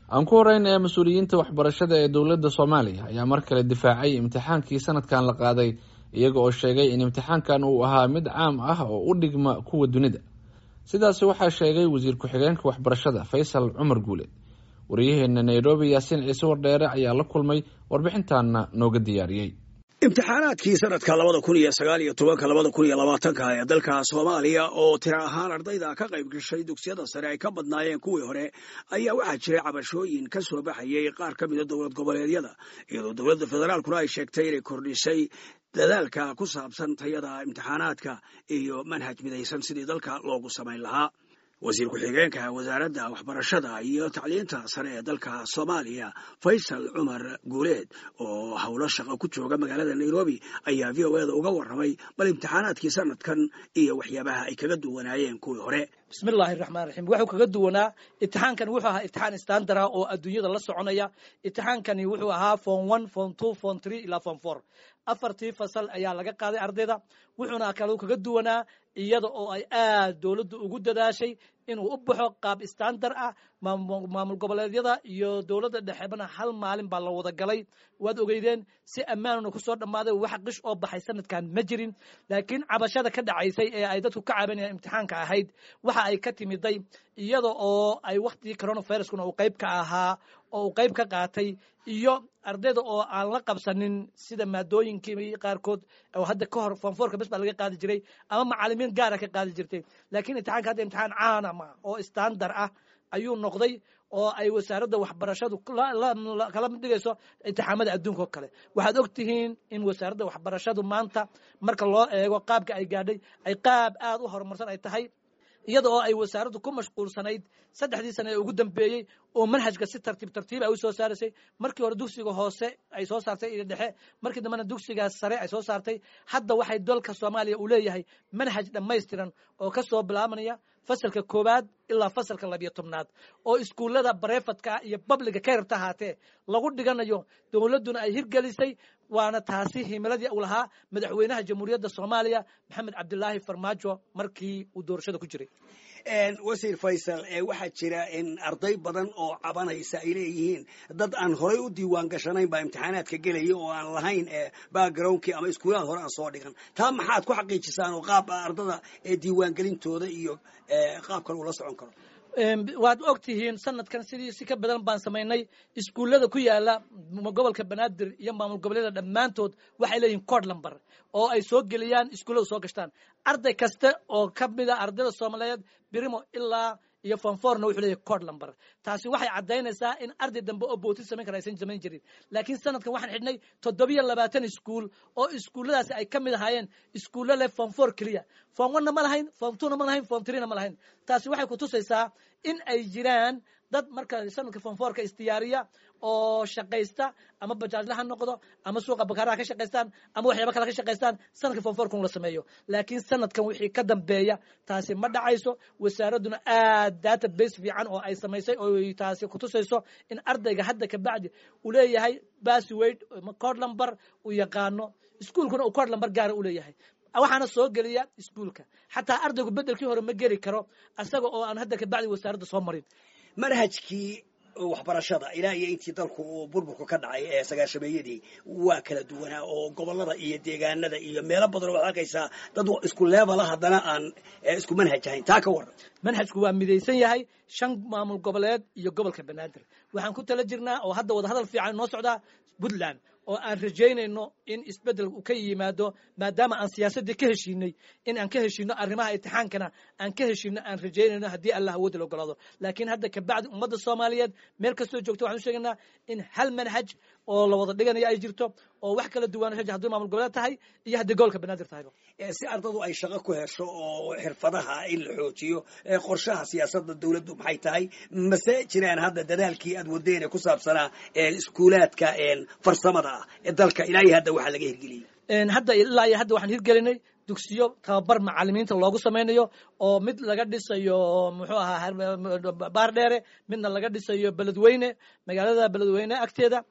aan ku horeyn ee mas-uuliyiinta waxbarashada ee dowladda soomaaliya ayaa mar kale difaacay imtixaankii sanadkan la qaaday iyaga oo sheegay in imtixaankan uu ahaa mid caam ah oo u dhigma kuwa dunida sidaasi waxaa sheegay wasiir ku-xigeenka waxbarashada faysal cumar guule wariyaheena nairobi yaasiin ciise wardheere ayaa la kulmay warbixintaana nooga diyaariyey imtixaanaadkii sanadka labada kun iyo sagaal iyo tobanka labada kun iyo labaatanka ee dalka soomaaliya oo tira ahaan ardayda ka qayb gashay dugsiyada sare ay ka badnaayeen kuwii hore ayaa waxaa jiray cabashooyin ka soo baxayay qaar ka mida dowlad goboleedyada iyadoo dowladda federaalkuna ay sheegtay inay kordhisay dadaalka ku saabsan tayada imtixaanaadka iyo manhaj midaysan sidii dalka loogu samayn lahaa wasiir ku-xigeenka wasaaradda waxbarashada iyo tacliinta sare ee dalka soomaaliya faysal cumar guuleed oo howlo shaqo ku jooga magaalada nairobi ayaa v o eda uga warramay bal imtixaanaadkii sanadkan iyo waxyaabaha ay kaga duwanaayeen kuwii hore bismi illaahi raxmaan raxiim wuxuu kaga duwanaa imtixaankani wuxuu ahaa imtixaan standara oo adduunyada la soconaya imtixaankani wuxuu ahaa form one form two form three ilaa form four afartii fasal ayaa laga qaaday ardayda wuxuuna kale kaga duwanaa iyada oo ay aad dowladdu ugu dadaashay inuu u baxo qaab standar ah maamul goboleedyada iyo dowladda dhexebana hal maalin baa la wada galay waad ogeydeen si ammaanuna kusoo dhammaaday wax qish oo baxay sanadkan ma jirin laakiin cabashada ka dhacaysay ee ay dadku ka cabanayaan imtixaanka ahayd waxa ay ka timiday iyada oo ay waktigii coronaviruskuna uu qayb ka ahaa oo uu qayb ka qaatay iyo ardayda oo aan la qabsanin sida maadooyinkii qaarkood oo hadda ka hor fonforka bes baa laga qaadi jiray ama macalimiin gaara ka qaadi jirtay laakiin imtixaanka hadda imtixaan caanama oo standar ah ayuu noqday oo ay wasaaradda waxbarashadu kala mid dhigayso imtixaamada adduunka oo kale waxaad og tihiin in wasaaradda waxbarashadu maanta marka loo eego qaabka ay gaadhay ay qaab aad u horumarsan ay tahay iyada oo ay wasaaraddu ku mashquulsanayd saddexdii sane ee ugu dambeeyey oo manhajka si tartiib tartiib ay u soo saaraysay markii hore dugsiga hoose ay soo saartay iyo dhexe markii dambena dugsiga sare ay soo saartay hadda waxay dalka soomaaliya uu leeyahay manhaj dhammaystiran oo ka soo bilaabanaya fasalka koowaad ilaa fasalka labiyo tobnaad oo iskuullada barefadka iyo babliga ka yarta ahaatee lagu dhiganayo dowladduna ay hirgelisay waana taasi himiladii uu lahaa madaxweynaha jamhuuriyadda soomaaliya maxamed cabdilaahi farmaajo markii uu doorashada ku jiray wasiir faysal waxaa jira in arday badan oo cabanaysa ay leeyihiin dad aan horay u diiwaan gashanayn baa imtixaanaadka gelaya oo aan lahayn backgroundkii ama iskuulaad hore aan soo dhigan taa maxaad ku xaqiijisaan oo qaab ardada diiwaangelintooda iyo qaabkan uu la socon karo waad og tihiin sanadkan sidii si ka badan baan samaynay iskuullada ku yaala gobolka banaadir iyo maamul goboleeda dhammaantood waxay leeyihiin cod lumber oo ay soo geliyaan iskuullada soo gashtaan arday kasta oo ka mida ardayda soomaaliyeed birimo ilaa iyo fonforna wuxuu leeyahy cod lumber taasi waxay caddaynaysaa in arday dambe oo bootin samayn kara aysan samayn jirin laakiin sanadkan waxaan xidhnay toddobiyo labaatan iskuul oo iskuulladaasi ay ka mid ahaayeen iskuullo leh form four keliya form one na ma lahayn form two na ma lahayn form three na ma lahayn taasi waxay kutusaysaa in ay jiraan dad marka sanadka fonforka isdiyaariya oo shaqaysta ama bajaajla ha noqdo ama suuqa bakaaraha ka shaqaystaan ama waxyaaba kale ka shaqaystaan sanadka fonforkun la sameeyo laakiin sanadkan wixii ka dambeeya taasi ma dhacayso wasaaradduna aad data base fiican oo ay samaysay oo taasi kutusayso in ardayga hadda kabacdi uu leeyahay basswade cod lumber uu yaqaano iskuolkuna uu cod lumber gaara u leeyahay waxaana soo geliya iskuolka xataa ardaygu bedelkii hore ma geli karo asaga oo aan hadda kabacdi wasaaradda soo marin manhajkii waxbarashada ilaa iyo intii dalku uu burburku ka dhacay ee sagaashameeyadii waa kala duwanaa oo gobolada iyo deegaanada iyo meelo badan waad arkaysaa dad isku leebala haddana aan isku manhaj ahayn taa ka waran manhajku waa midaysan yahay shan maamul goboleed iyo gobolka banaadir waxaan ku tala jirnaa oo hadda wadahadal fiican noo socdaa puntland oo aan rajaynayno in isbedel uu ka yimaado maadaama aan siyaasaddii ka heshiinay in aan ka heshiino arrimaha imtixaankana aan ka heshiino aan rajaynayno haddii allah awoodda la ogolaado laakiin hadda kabacdi ummadda soomaaliyeed meel kastoo joogto waxaan u sheegaynaa in hal manhaj oo la wada dhiganayo ay jirto oo wax kala duwan haddii maamul goboleed tahay iyo haddii gobolka banaadir tahayba si ardadu ay shaqo ku hesho oo xirfadaha in la xoojiyo qorshaha siyaasadda dowladdu maxay tahay mase jiraan hadda dadaalkii aad wadeen ee ku saabsanaa iskuulaadka farsamada ah ee dalka ilaa iyo hadda waxaa laga hirgeliyey hadda ilaa iyo hadda waxaan hirgelinay dugsiyo tababar macalimiinta loogu samaynayo oo mid laga dhisayo muxuu ahaa baardheere midna laga dhisayo beledweyne magaalada beledweyne agteeda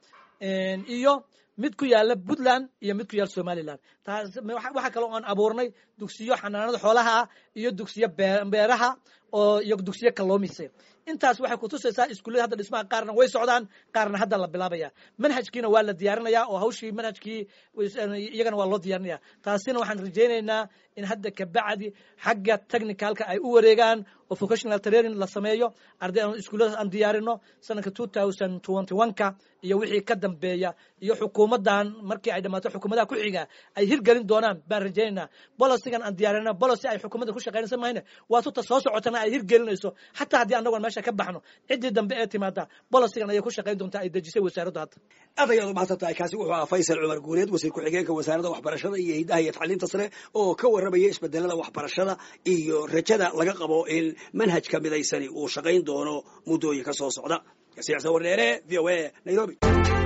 iyo mid ku yaala puntland iyo mid ku yaala somaliland taas waxaa kaloo aan abuurnay dugsiyo xanaanada xoolaha ah iyo dugsiyo beeraha oo iyo dugsiyo kalluumaysiga intaas waxay kutusaysaa iskuullada hadda dhismaha qaarna way socdaan qaarna hadda la bilaabaya manhajkiina waa la diyaarinaya oo hawshii manhajkii iyagana waa loo diyaarinaya taasina waxaan rajaynaynaa in hadda kabacdi xagga technicalka ay u wareegaan oo vocational training la sameeyo arday aan iskuulladaas aan diyaarino sanadka two thousand twenty one ka iyo wixii ka dambeeya iyo xukuumaddan markii ay dhammaato xukuumadaha ku xiga ay hirgelin doonaan baan rajaynaynaa bolosigan aan diyaarina bolosi ay xukuumadda ku shaqaynaysa mahayne waa tuta soo socotana ay hirgelinayso xataa haddii annagoon meesha ka baxno ciddii dambe ee timaada bolosigan ayay ku shaqayn doontaa ay dejisay wasaaraddu hadda aad ayaad umahadsan tahay kaasi wuxuu ahaa faysal cumar guuleed wasiir ku-xigeenka wasaaradda waxbarashada iyo hiddaha iyo tacliinta sare oo ka warramaya isbedelada waxbarashada iyo rajada laga qabo in manhajka midaysani uu shaqayn doono muddooyinka soo socda siyaasa warneere v o a nairobi